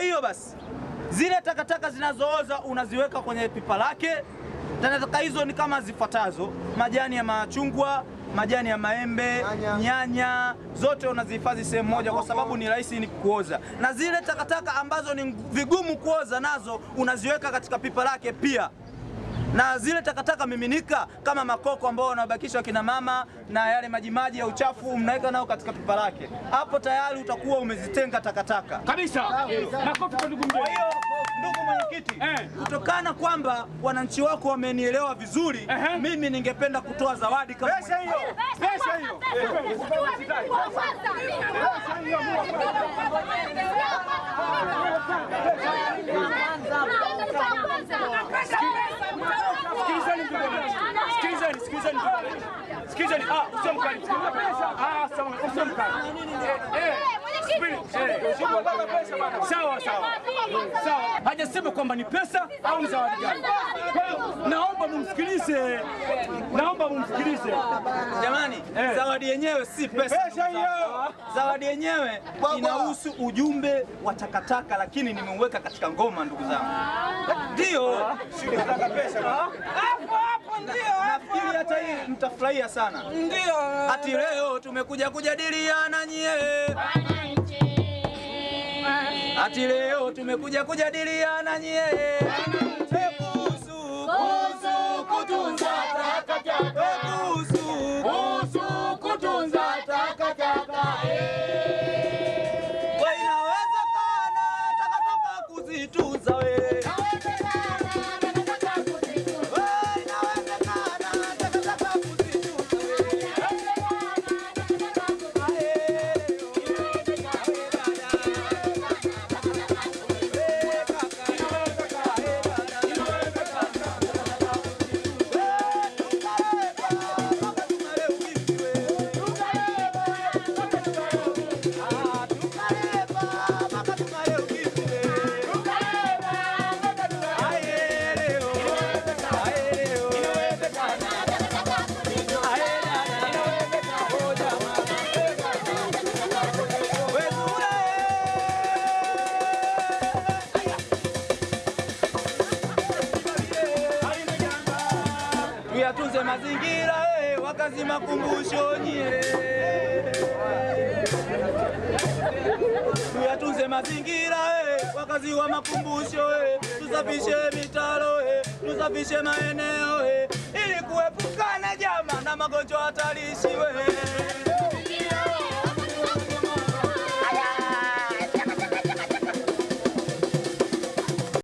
hiyo basi zile takataka zinazooza unaziweka kwenye pipa lake. Takataka hizo ni kama zifuatazo: majani ya machungwa, majani ya maembe, Nyanya. nyanya, zote unazihifadhi sehemu moja kwa sababu ni rahisi ni kuoza, na zile takataka ambazo ni vigumu kuoza nazo unaziweka katika pipa lake pia na zile takataka miminika kama makoko ambao wanabakisha kina mama na yale majimaji ya uchafu mnaweka nao katika pipa lake. Hapo tayari utakuwa umezitenga takataka. Kabisa. Makofi kwa ndugu Kwa mzee. hiyo ndugu mwenyekiti, Eh. kutokana kwamba wananchi wako wamenielewa vizuri, Ehe. mimi ningependa kutoa zawadi kama Pesa hiyo. Pesa hiyo. Sikilizeni ndugu wananchi. Sikilizeni, sikilizeni ndugu wananchi. Sikilizeni. Ah, usio mkali. Ah, sawa, usio mkali. Eh, eh. Subiri. Eh. Sawa, sawa. Sawa. Hajasema kwamba ni pesa au ni zawadi gani. Kwa hiyo naomba mumsikilize. Naomba mumsikilize. Jamani, Eh. zawadi yenyewe si pesa. Pesa hiyo. Zawadi yenyewe inahusu ujumbe wa takataka, lakini nimeuweka katika ngoma, ndugu zangu. Ndio hapo hapo, ndio nafikiri hata hii mtafurahia sana. Ndio ati leo tumekuja kujadiliana nyie, ati leo tumekuja kujadiliana nyie kuhusu kuhusu kutunza takataka, kuhusu kuhusu kutunza takataka. We, inawezekana takataka kuzitunza we. We, inawezekana takataka kuzitunza we. Tuyatunze mazingira eh, wakazi makumbusho nyie. Tuyatunze mazingira eh, wakazi wa makumbusho eh, tusafishe mitaro eh, tusafishe maeneo eh, ili kuepukana jama na magonjwa hatarishi we.